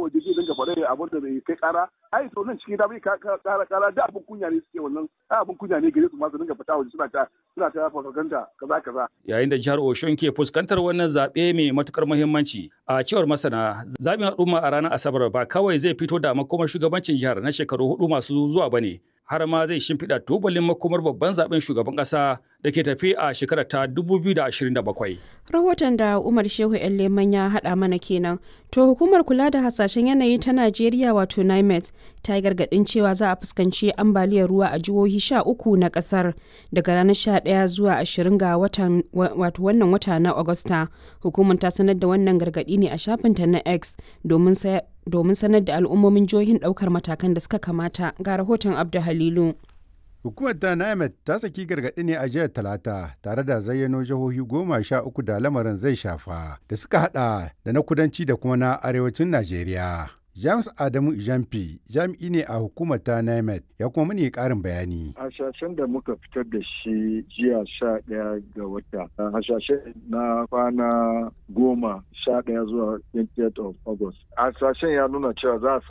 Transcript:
waje zai dinga faɗa abin da bai kai ƙara ai to nan cikin gida bai ƙara ƙara da abin kunya ne suke wannan ai abin kunya ne gare su ma su dinga fita waje suna ta suna ta farfaganda kaza kaza yayin da jihar Oshun ke fuskantar wannan zaɓe mai matukar muhimmanci a cewar masana zaɓin al'umma a ranar Asabar ba kawai zai fito da makomar shugabancin jihar na shekaru hudu masu zuwa bane har ma zai shimfiɗa tubalin makomar babban zaben shugaban ƙasa da ke tafi a shekarar ta 2027. Rahoton da Umar Shehu ‘yan Leman ya haɗa mana kenan. To hukumar kula da hasashen yanayi ta Najeriya wato NIMET ta yi gargaɗin cewa za a fuskanci ambaliyar ruwa a jihohi sha uku na ƙasar daga ranar sha ɗaya zuwa ashirin ga watan wato wannan wata na Agusta. Hukumar ta sanar da wannan gargaɗi ne a shafinta na X domin domin sanar da al'ummomin jihohin ɗaukar matakan da suka kamata ga rahoton Abdu Halilu. Hukumar ta NIMET ta saki gargaɗi ne a jiya Talata tare da zayyano jihohi goma sha uku da lamarin zai shafa da suka hada da na kudanci da kuma na arewacin Najeriya. James Adamu Ijamfi jami'i ne a hukumar ta NIMET ya kuma mani ƙarin bayani. Hasashen da muka fitar da shi jiya sha ɗaya ga wata. Hasashen na kwana goma sha ɗaya zuwa 28 of August. Hasashen ya nuna cewa za a